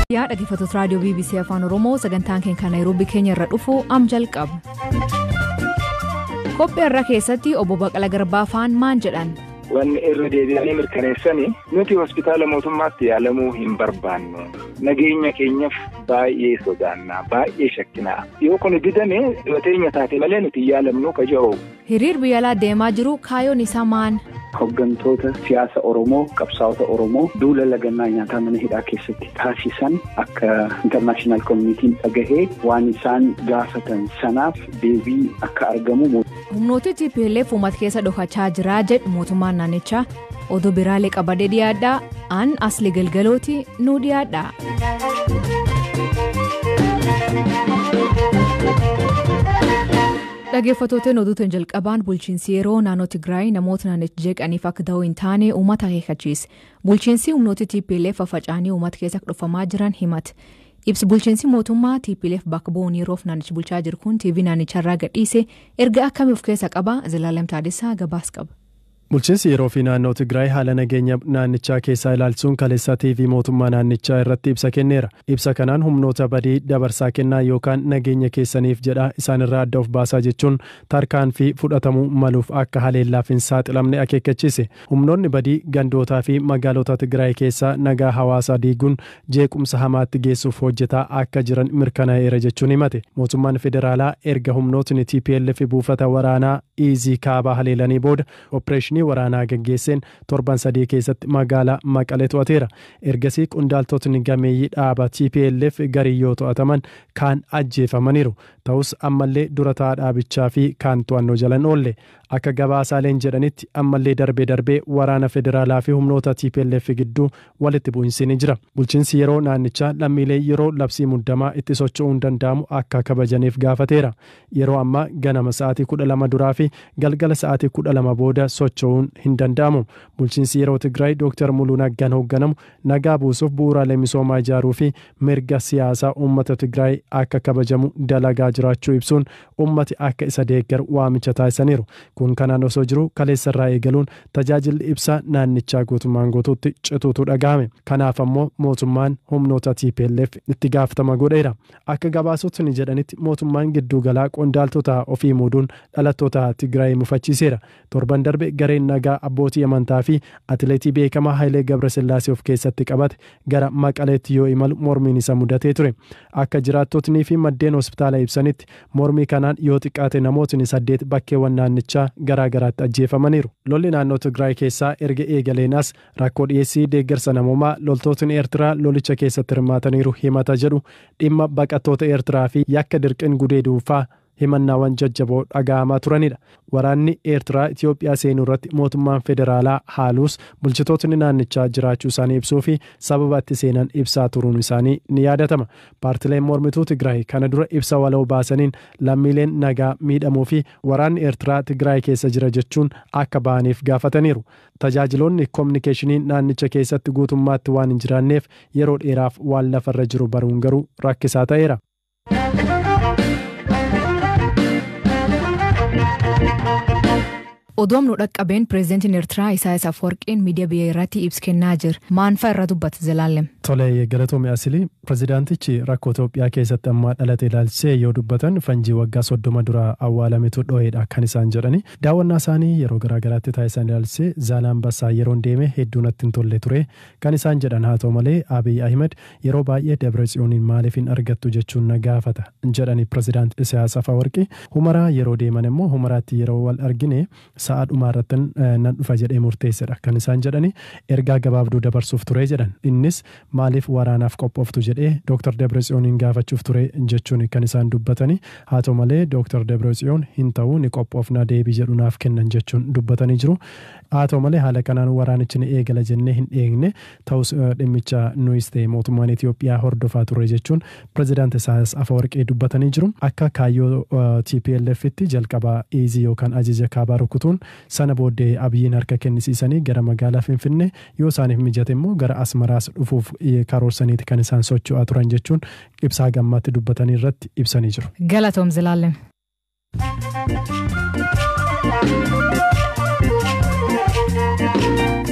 yaa dhaggeeffattoota raadiyoo bbc afaan oromoo sagantaan keenya kan naayiroobii keenya irra dhufu am jalqaba qophii irra keessatti obbo Baqala Garbaa faan maan jedhan. Wanni irra deebi'anii mirkaneessanii nuti hospitaala mootummaatti yaalamuu hin barbaannu nageenya keenyaaf baay'ee sodaannaa baay'ee shakkinaa yoo kun didame dhibateenya taate malee nuti yaalamnu kaja'u. hiriir biyya alaa deemaa jiru kaayoon isaa maan. Hoggantoota siyaasa Oromoo qabsaa'ota Oromoo duula lagannaa nyaataa mana hidhaa keessatti taasisan akka intarnaashinaal koominitiin dhagahee waan isaan gaafatan sanaaf deebii akka argamu. humnooti TPLF uummata keessa dhokachaa jira jedhu mootummaan naannichaa oduu biraalee qabadee dhiyaadhaa aan asli galgalooti nu dhiyaadha. dhaggeeffattootni oduutiin jalqabaan bulchiinsi yeroo naannoo tigraay namoota naannicha jeeqaniif akka ta'uu hin taane uummata akeekkachiise bulchiinsi humnooti TPLF faffaca'anii uummata keessa dhufamaa jiran himate. ibsi bulchiinsi mootummaa TPLF bakka bu'uun yeroof naannicha bulchaa jiru kun TV naannicharraa gadhiise erga akkamii of keessa qaba Zilaalem Taadessaa gabaas qaba. Bulchiinsi yeroo fi naannoo Tigraay haala nageenya naannichaa keessaa ilaalchuun kaleessa TV mootummaa naannichaa irratti ibsa kenneera. Ibsa kanaan humnoota badii dabarsaa kennaa yookaan nageenya keessaniif jedha isaanirraa adda of baasaa jechuun tarkaanfii fudhatamuu maluuf akka haleellaaf hin saaxilamne akeekkachiise. Humnoonni badii gandootaa fi magaalota Tigraay keessaa nagaa hawaasaa diiguun jeequmsa hamaatti geessuuf hojjetaa akka jiran mirkanaa'eera jechuun himate. Mootummaan federaalaa erga humnootni TPLF buufata waraanaa Iizii kaabaa haleelanii booda opereeshinii waraanaa gaggeesseen torban sadii keessatti magaalaa Maqalee to'ateera. Ergasii qondaaltotni gameeyyii dhaaba TPLF garii yoo to'ataman kaan ajjeefamaniiru. Ta'us ammallee dura taa'aa dhaabichaa fi kaan to'annoo jalan oolle. Akka gabaasaaleen jedhanitti ammallee darbee darbee waraana federaalaa fi humnoota TPLF gidduu walitti bu'insi ni jira. Bulchiinsi yeroo naannichaa lammiilee yeroo labsii muddamaa itti socho'uu hin danda'amu akka kabajaniif gaafateera. Yeroo ammaa ganama sa'aatii kudha lama duraa fi galgala sa'aatii kudha lama booda socho'uun hin danda'amu. Bulchiinsi yeroo Tigraay Dr. Muluu Naggaan hoogganamu nagaa buusuuf bu'uuraalee misoomaa ijaaruu fi mirga siyaasaa uummata Tigraay akka kabajamu dalagaa jiraachuu ibsuun uummati akka isa deeggaru waamicha taasisaniiru. kun kanaan osoo jiru kaleessarraa eegaluun tajaajilli ibsaa naannichaa guutummaan guutuutti cituutu dhagahame kanaaf ammoo mootummaan humnoota TPLF itti gaafatama godheera akka gabaasotni jedhanitti mootummaan gidduugalaa qondaaltota ofii muuduun dhalattoota Tigraay mufachiiseera torban darbe gareen nagaa abbootii amantaa fi atileetii beekamaa Hayilee Gabrasillaasee of keessatti qabate gara maqaleetti yoo imalu mormiin isa mudatee ture akka jiraattotnii fi maddeen hospitaala ibsanitti mormii kanaan yoo xiqqaate namootni saddeet bakkeewwan naannichaa garaa garaatti ajjeefamaniiru lolli naannoo tigraay keessaa erga eegaleen as rakkoo dhiyeessii deeggarsa namoomaa loltootni eertiraa lolicha keessatti hirmaataniiru himata jedhu dhimma baqattoota eertiraa fi yakka dirqin gudeeduufaa himannaawwan jajjaboo dhaga'amaa turanidha waraanni eertiraa itiyoophiyaa seenuu irratti mootummaan federaalaa haaluus bulchitootni naannichaa jiraachuu isaanii ibsuu fi sababa itti seenan ibsaa turuun isaanii ni yaadatama paartileen mormituu tigraay kana dura ibsa waloo baasaniin lammiileen nagaa miidhamuu fi waraanni eertiraa tigraay keessa jira jechuun akka ba'aniif gaafataniiru tajaajiloonni koominikeeshinii naannicha keessatti guutummaatti waan hin jiraanneef yeroo dheeraaf waan lafarra jiru baruun garuu rakkisaa ta'eera. oduun nu dhaqqabeen pireezidantiin eertiraa isaayyaas afwarqiin miidiyaa biyya irratti ibsa kennaa jira maanfaa irra dubbata zalaalem. Tolee galatoomii asilii pireezidaantichi rakkoo Itoophiyaa keessatti ammaa dhalate ilaalchisee yoo dubbatan fanjii waggaa soddoma dura awwaalametu dho'eedha kan isaan jedhani daawwannaa isaanii yeroo garaagaraatti taasisan ilaalchisee zaalambassaa yeroon deeme hedduu natti hin tolle ture kan isaan jedhan haa ta'u malee Abiy Ahmed yeroo baay'ee Dabretsiyooniin maaliif hin argattu jechuun na gaafata jedhani pireezidaanti Isaayyaas Afeworqi humaraa yeroo deeman immoo humaraatti yeroo wal argine sa'a dhumaa irratti nan dhufa jedhee murteessedha kan isaan jedhani ergaa gabaabduu dabarsuuf ture jedhan innis maaliif waraanaaf qophooftu jedhee Dr. Debretsiyooniin gaafachuuf ture jechuun kan isaan dubbatani haa ta'u malee Dr. Debretsiyoon hin ta'u ni qophoofna deebii jedhu naaf kennan jechuun dubbatanii jiru haa ta'u malee haala kanaan waraanichi ni eegala jennee hin eegne ta'us dhimmicha nuyis ta'e mootummaan Itoophiyaa hordofaa ture jechuun pireezidaanti Isaayyaas Afeworqii dubbatanii jiru akka kaayyoo TPLFitti jalqabaa iizii yookaan ajaja kaabaa rukutuun sana booddee abiyyiin harka kennisiisanii gara magaalaa Finfinnee yoo isaaniif mijate immoo gara Asmaraas dhufuuf karoorsaniiti kan isaan socho'aa turan jechuun ibsaa gammaatti dubbatanii irratti ibsanii jiru. Galatoom Zilaalem.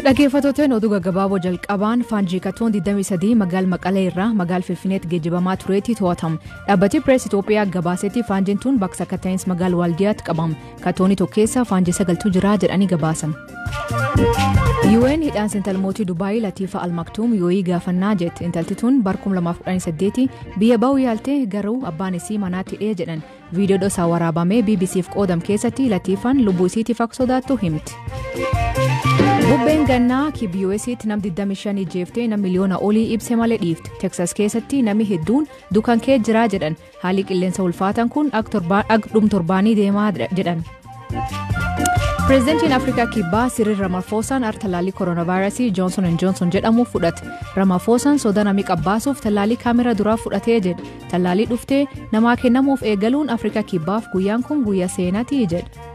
Dhaggeeffattoonni oduu gaggabaaboo jalqabaan faanjii katoon 23 magaal maqalee irraa magaal finfinneetti geejjibamaa tureetti to'atamu. Dhaabbatni pirees Itoophiyaa gabaasetti faanjiin tun bakka sakkataa'iinsa magaal waaldiyaatti qabamu. Katoonni tokko keessa faanjii sagaltuu jira jedhanii gabaasan. UN hidhaan intal mootii Dubaayii Latiifa Almaktuum yoo'ii gaafannaa jette intalti tun bar 2018 biyya ba'uu yaaltee garuu abbaan isii manaatti hidhee jedhan viidiyoo dhosaa waraabamee BBCf qoodam keessatti Latiifaan lubbuu isiitiif akka sodaattu himti. Bubbeen gannaa KBUS'tti nam 25 ijjeeftee nam miliyoona olii ibse malee dhiifte. Teksas keessatti nami hedduun dukan kee jiraa jedhan haalli qilleensa ulfaatan kun dhum torbaanii deemaa jedhan. Pireezidantiin Afrikaa Kibbaa Siriil Ramafoosaan ar tallaalii kooronaavaayirasii Joonson Joonson jedhamu fudhate. Ramafoosaan soda namii qabbaasuuf tallaalii kaamera duraa fudhatee jedhe. Tallaalii dhuftee namaa kennamuuf eegaluun Afrikaa Kibbaaf guyyaan kun guyyaa seenatii jedhe.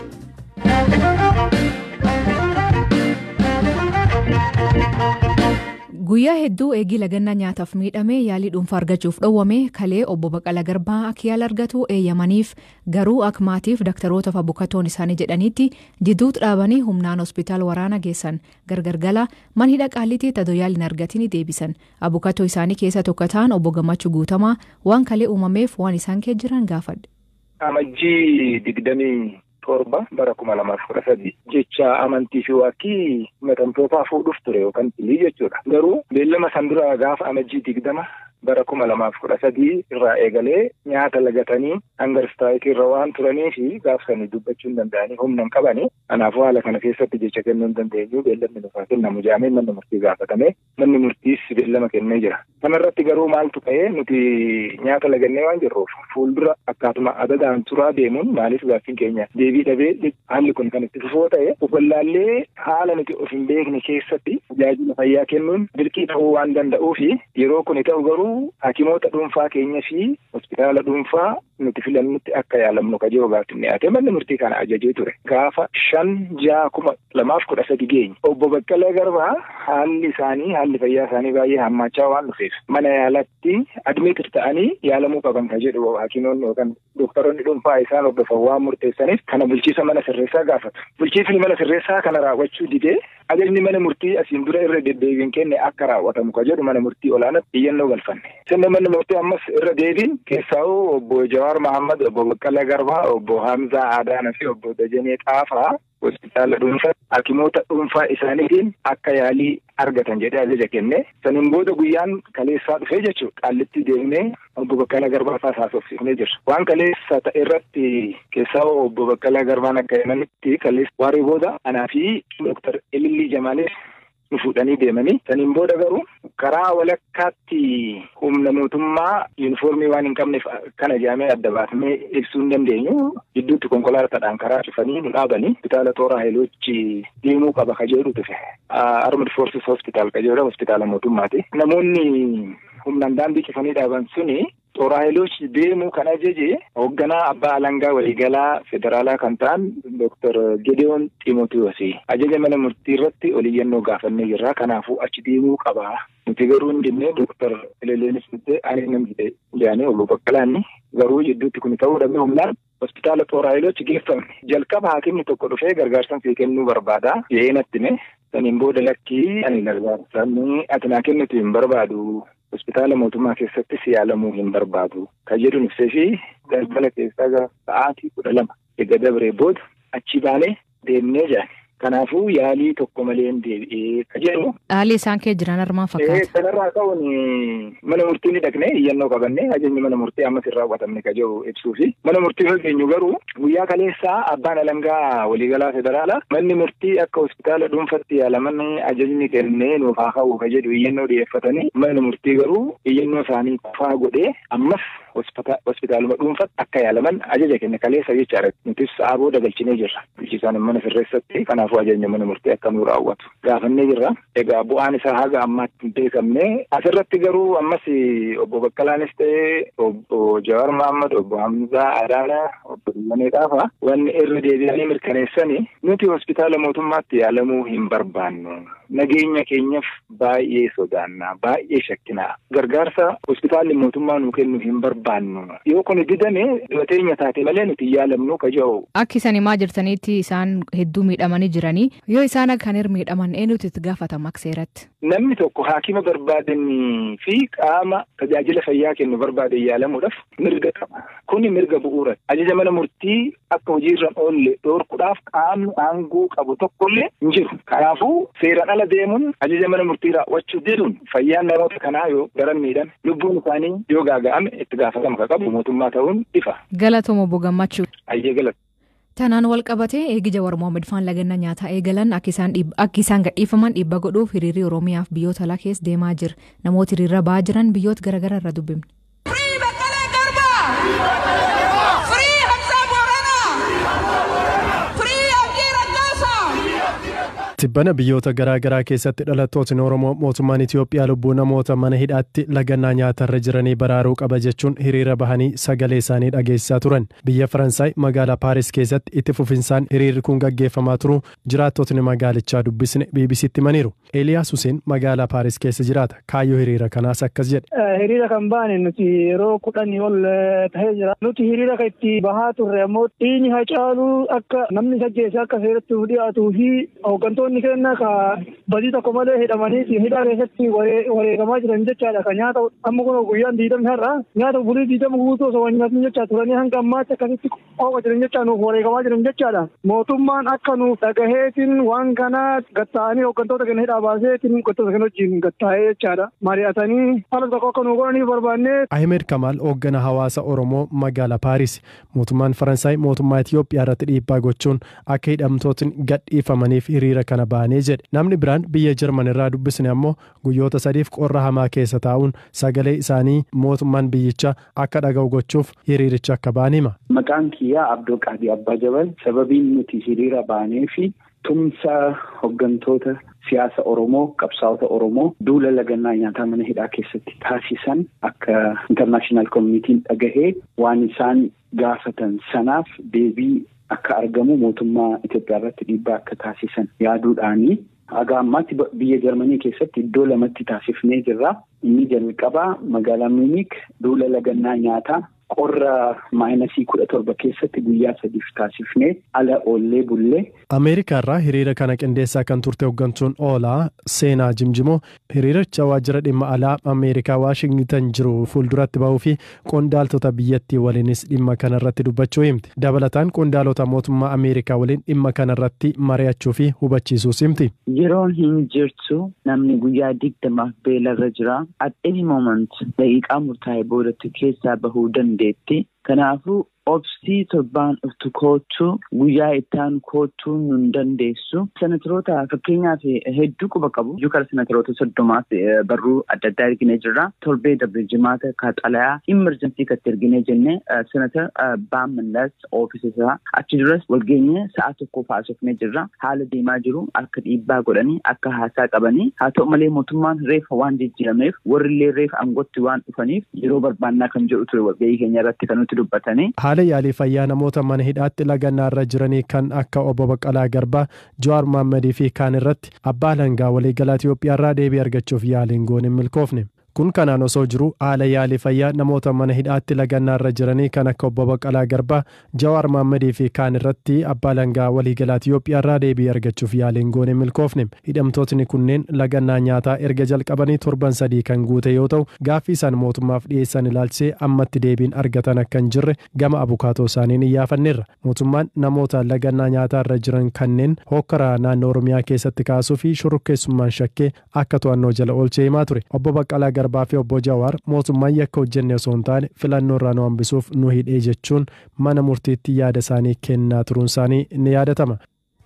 Guyyaa hedduu eegii lagannaa nyaataaf miidhamee yaalii dhuunfaa argachuuf dhowwame kalee obbo Baqala Garbaa akka yaala argatu eeyyamaniif garuu akka maatiif daktarootaaf abukatoon isaanii jedhanitti jidduutti dhaabanii humnaan hospitaala waraana geessan gargar gala man hidha qaalitii tadoo yaaliin argatanii deebisan abukatoo isaanii keessa tokko ta'an obbo Gammachuu Guutamaa waan kalee uumameef waan isaan kee jiran gaafadhe. Amajjii digdamii torba bara kuma lamaaf kudha sadi jecha amantii fi waaqii himatamtootaa fuudhuuf ture yookaan tilii jechuudha. Garuu beellama san dura gaafa amajjii digdama bara kuma lamaaf kudha sadii irraa eegalee nyaata lagatanii hanga ristaayitii irra waan turanii fi gaafsanii dubbachuu hin danda'anii humna hin qabanii kanaafuu haala kana keessatti jecha kennuu hin dandeenyu beellamni nufaa kennamu jaamee manni murtii gaafatame manni murtiis beellama kennee jira. Kanarratti garuu maaltu ta'ee nuti nyaata lagannee waan jirruuf fuuldura akkaatuma adadaan turaa deemuun maaliif gaaffiin keenya deebii dhabee haalli kun kan itti fufoo ta'e ufallaallee haala nuti of hin beekne keessatti tajaajila fayyaa kennuun dirqii ta'uu waan danda'uu fi yeroo kun ta'u garuu hakimoota dhuunfaa keenya fi hospitaala dhuunfaa nuti filannutti akka yaalamnu kajoo gaafatti dhiyaate manni murtii kana ajajee ture. Gaafa shan ja'a kuma lamaaf kudha sadi geenye. Obbo Baqqalee Garbaa haalli isaanii haalli fayyaa isaanii baay'ee hammaachaa waan dhufeef mana yaalatti admitir ta'anii yaalamuu qaban ka jedhu hakimoonni yookaan doktoroonni dhuunfaa isaan hordofan waan murteessaniif kana bulchiisa mana sirreessaa gaafatu. Bulchiisni mana sirreessaa kana raawwachuu didee ajajni mana murtii asiin dura irra deddeebiin kenne akka raawwatamu ka jedhu mana murtii olaanaatti iyyannoo galfanne. Sirna manni murtii ammas irra deebiin keessaa'uu obbo Jawaar Mahammad, obbo Baqqalee Garbaa, obbo Hamzaa Adaanaa fi obbo Dajanee Xaafaa hospitaala dhuunfaa hakimoota dhuunfaa isaaniitiin akka yaalii argatan jedhee ajaja kenne saniin booda guyyaan kaleessaa dhufee jechuudha qaallitti deemnee obbo Baqqalaa Garbaa fa'aa haasofsiifnee jirra waan kaleessa ta'e irratti keessaa obbo Baqqalaa Garbaan akka himanitti kaleessa waaree booda anaa fi dooktar Elillii Jamaaleef nu fuudhanii deemanii saniin booda garuu karaa walakkaatti humna mootummaa yuunifoormii waan hin qabneef kana jaamee adda baafnee ibsuu hin dandeenyu gidduutti konkolaataadhaan karaa cufanii nu dhaabanii hospitaala xooraa haayilochi deemuu qaba ka jedhu dhufe armid foorsis hospitaal ka jedhu hospitaala mootummaati namoonni humnaan daandii cufanii dhaaban suni xooraa haayilochi deemuu kan ajaje hoogganaa abbaa alangaa waliigalaa federaalaa kan ta'an dooktar Gedeoon Ximotiyoosi ajaja mana murtii irratti oliyyannoo gaafannee jirra kanaafuu achi deemuu qaba nuti garuu hin jennee dooktar Eleleenis jettee ani nam jedhee jaanii obbo Baqqalaanni garuu jidduutti kun ta'uu dhabee humnaan hospitaala xooraa haayilochi geeffamne jalqaba haakimni tokko dhufee gargaarsan sii kennuu barbaada jedhee natti hime saniin booda lakkii ani gargaarsan ati naa kennitu hin barbaadu hospitaala mootummaa keessattis yaalamuu hin barbaadu kan jedhu ibsee fi galgala keessaa sa'aatii kudha lama eega dabree booda achi baanee deemnee jaan kanaafuu yaalii tokko malee hin deebi'ee ka jedhu. Haalli isaan kee jiran armaan fakkaata. Kanarraa ka'uun mana murtii ni dhaqnee iyyannoo qabannee ajajni mana murtii ammas hin raawwatamne ka jedhu ibsuu fi mana murtii hojjenyu garuu guyyaa kaleessaa abbaan alangaa waliigalaa federaalaa manni murtii akka hospitaala dhuunfatti yaalaman ajajni kennee nuuf haa ka'u ka jedhu iyyannoo dhiyeeffatanii manni murtii garuu iyyannoo isaanii qofaa godhee ammas hospitaaluma dhuunfatti akka yaalaman ajaja kenne kaleessa jechaadha nutis sa'aa booda galchinee jirra bulchiisaan mana sirreessatti kanaafuu ajajni mana murtii akka nu raawwatu gaafannee jirra egaa bu'aan isaa haga ammaatti hin beekamne asirratti garuu ammas obbo Baqqalaanis ta'ee obbo Jawaar Mahammad obbo Hamzaa Adaanaa obbo Dillanee Xaafaa wanni irra deebi'anii mirkaneessanii nuti hospitaala mootummaatti yaalamuu hin barbaannu nageenya keenyaaf baay'ee sodaannaa baay'ee shakkinaa gargaarsa hospitaalli mootummaa nuu kennu hin barbaannu yoo kun didame dhibateenya taate malee nuti yaalamnu kaja'u. Akki isan himaa jirtanitti isaan hedduu miidhamanii jiranii yoo isaan kan irra miidhaman eenyutu itti gaafatama akka seeratti. Namni tokko haakima barbaadanii fi qaama tajaajila fayyaa kennu barbaadan yaalamuudhaaf mirga qaba. Kuni mirga bu'uura. Ajaja mana murtii akka hojiirra oolle dhoorkuudhaaf qaamni aangoo qabu tokkollee hin jiru. Kanaafuu seeraan ala deemuun ajaja mana murtii raawwachuu diduun fayyaan namoota kanaa yoo garan miidhame lubbuun isaanii yoo gaaga'ame itti gaafatama ka qabu mootummaa ta'uun ifa. Galatooma obbo Gammachuu. Ayyee galata. Tanaan wal qabatee eegi Jawaar Mohaammed faan lagannaa nyaataa eegalan akka isaan gadhiifaman dhiibba godhuuf hiriirri Oromiyaaf biyyoota alaa keessa deemaa jira. Namoota hiriirra ba'aa jiran biyyoota garaagaraa irra dubbifne. Tibbana biyyoota garaa garaa keessatti dhalattootni Oromoo mootummaan Itoophiyaa lubbuu namoota mana hidhaatti lagannaa nyaatarra jiranii baraaruu qaba jechuun hiriira bahanii sagalee isaanii dhageessisaa turan. Biyya Faransaay magaalaa Paaris keessatti itti fufinsaan hiriirri kun gaggeeffamaa turu jiraattotni magaalichaa dubbisne BBCtti himaniiru. Eeliyaas Huseen magaalaa Paaris keessa jiraata. Kaayyoo hiriira kanaas akkas jedhe. Hiriira kan baane nuti yeroo kudhanii ol tahee jira. Nuti hiriira kan itti bahaa turre ammoo dhiigni hacaaluu akka namni sajjeesse akka seeratti dhiyaatuu fi hooggantoonni keenya ka badii tokko malee hidhamanii hidhaa keessatti wareegamaa jiran jechaadha. Ka nyaata amma kun guyyaan diidamni har'a nyaata bulii diidama guutuu osoo wal nyaatni jechaa turanii hanga ammaatti akkasitti qooqa jiran jechaa nuuf wareegamaa jiran jechaadha. Mootummaan akka nuuf dhagaheetiin waan kana gatta'anii hooggantoota keenya hidhaa baaseetiin hooggantoota keenya wajjin gatta'ee jechaadha. Mari'atanii haala tokko akka nuuf godhanii barbaannee. Ahmed Kamaal hooggana hawaasa Oromoo magaalaa Paaris mootummaan Faransaay mootummaa Itoophiyaa irratti dhiibbaa gochuun akka hidhamtootni gadhiifamaniif hiriira kana baanee jedhe namni biraan biyya Jarman irraa dubbisne ammoo guyyoota sadiif qorra hamaa keessa taa'uun sagalee isaanii mootummaan biyyichaa akka dhaga'u gochuuf hiriiricha akka ba'an hima. Maqaan kiyyaa Abdoo Qaadii Abbaa Jabal sababiin nuti hiriira baanee fi tumsa hooggantoota siyaasa Oromoo qabsaa'ota Oromoo duula lagannaa nyaataa mana hidhaa keessatti taasisan akka intarnaashinaal koominitiin dhagahee waan isaan gaafatan sanaaf deebii akka argamu mootummaa Itoophiyaa irratti dhiibbaa akka taasisan yaaduudhaanii haga ammaatti biyya Jarmanii keessatti iddoo lamatti taasifnee jirra. Inni jalqabaa magaalaa Miinik duula lagannaa nyaataa qorra maayinasii kudha torba keessatti guyyaa sadiif taasifnee ala oollee bullee. Ameerikaa irraa hiriira kana qindeessaa kan turte hooggantuun oolaa seenaa jimjimoo hiriiricha waajjira dhimma alaa Ameerikaa Waashingtan jiru fuulduratti bahuu fi qondaaltota biyyattii waliinis dhimma kanarratti dubbachuu himti. Dabalataan qondaalota mootummaa Ameerikaa waliin dhimma kanarratti mari'achuu fi hubachiisuus himti. Yeroon hin jirtu namni guyyaa digdamaaf beelarra jira. At any moment daqiiqaa murtaa'e boodatti keessaa bahuu dandeetti. Kanaafuu obsii torbaan dhuftu koochuu guyyaa ittaan koochuu nun dandeessu. Senatoroota fakkeenyaaf hedduu quba qabu. Iyyuu kara senatoroota soddomaaf barruu adda addaa erginee jirra. Torbee darbe jimaata kaaxalayaa imerjensii katti erginee jenne senatar Baammallas oofisa isaa achi duras walgeenye sa'a tokko haasofnee jirra. Haala deemaa jiru akka dhiibbaa godhanii akka haasaa qabanii haa ta'u malee mootummaan reefa waan jijjiirameef warrillee reefa aangootti waan dhufaniif yeroo barbaannaa kan jedhu ture walgahii keenya irratti kan nuti dubbatanii. haala yaalii fayyaa namoota mana hidhaatti lagannaa irra jiranii kan akka obbo Baqqalaa Garbaa, Jawaar Mohammadii fi kaan irratti abbaa alangaa waliigalaa Itoophiyaa irraa deebii argachuuf yaaliin goone hin milkoofne. Kun kanaan osoo jiru haala yaalii fayyaa namoota mana hidhaatti lagannaa irra jiranii kan akka obbo Baqqalaa Garbaa, Jawaar Mohammadii fi kaan irratti abbaa alangaa waliigalaa Itoophiyaa irraa deebii argachuuf yaaliin goone hin milkoofne. Hidhamtootni kunneen lagannaa nyaataa erga jalqabanii torban sadii kan guute yoo ta'u gaaffii isaan mootummaaf dhiyeessan ilaalchisee ammatti deebiin argatan akka hin jirre gama abukaatoo isaaniin iyyaafanneerra. Mootummaan namoota lagannaa nyaataa irra jiran kanneen hokkaraa naannoo Oromiyaa keessatti kaasuu fi shororkeessummaan shakkee akka to'annoo jala oolchee himaa ture. Obbo Baqqalaa Garbaa fi obbo Jawaar mootummaan yakka hojjenne osoo hin taane filannoo irraa nu hambisuuf nu hidhee jechuun mana murtiitti yaada isaanii kennaa turuun isaanii ni yaadatama.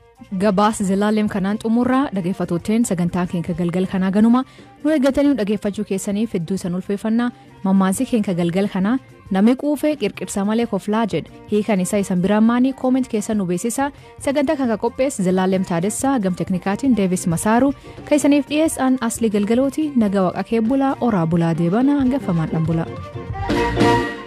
Gabaas zilaalem kanaan xumurraa dhaggeeffatooteen sagantaa keenya galgal kanaa ganuma nu eeggatanii dhaggeeffachuu keessaniif hedduu isan ulfeeffannaa mammaansi keenya galgal kanaa namni quufee qirqirsa malee koflaa jedhe hiikan isaa isan biraan maanii kooment keessa nu beeksisa sagantaa kana qophees zilaalem taadessaa gam teknikaatiin deevis masaaru kan isaniif dhiyeessan asli galgalooti naga waqa kee bulaa oraa bulaa deebana hangafamaan dhan bulaa.